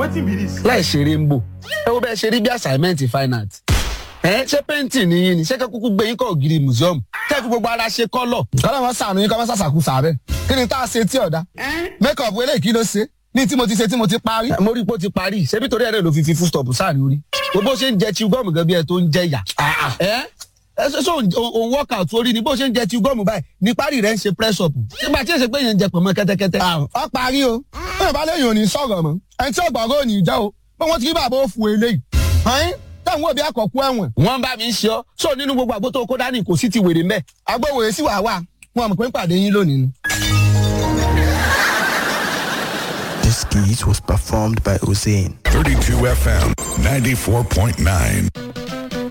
wetin be this. láì ṣeré ń bò ẹ wo bẹ́ẹ̀ ṣe rí bí assignment fine art ẹ ṣé painting ni yín ni ṣé kúkú gbé yín kọ́ ògiri museum kẹ́ fi gbogbo ara ṣe kọ́lọ̀. kọ́lá wọn sànù yín kọ́ wọn sàṣàkú sàbẹ̀ kí ni tá a ṣe tí ọ̀dà make up eléyìí kí ló ṣe ní tí mo ti ṣe tí mo ti parí. mo rí i pé ó ti parí ṣebí torí ẹ̀rẹ́ ló fi fi full stop sáà ní orí bó ṣe ń jẹ chew gum gan bí ẹ tó ń jẹ yà. ẹ ẹ ṣe ṣe òun workout orí ni bó ṣe ń jẹ chew gum báyìí ní parí rẹ̀ ń ṣe press up nígbà tí èsè pé yẹn ń jẹ pọ̀nmọ́ kẹ́tẹ́kẹ́tẹ́. ọ parí o bí ìbá lẹ́yìn ò ní sọ̀rọ̀ mọ́ ẹni tí ọgbọ̀ngàn ò ní jẹ́ o bí wọ́n ti rí bàbá ó fu eléyìí. ọ̀hún táwọn òbí àkọ́kú ẹ̀wọ̀n. wọ́n bá mi ń ṣe ọ́ sọ nínú gbogbo àgbo tó kó dání kò sí ti wèrè mẹ́. agbóhùn sí wàá wà wọn mọ̀ pé ń pàdé yín lónìí ni. This skit was performed by Hussein. 32 FM 94.9.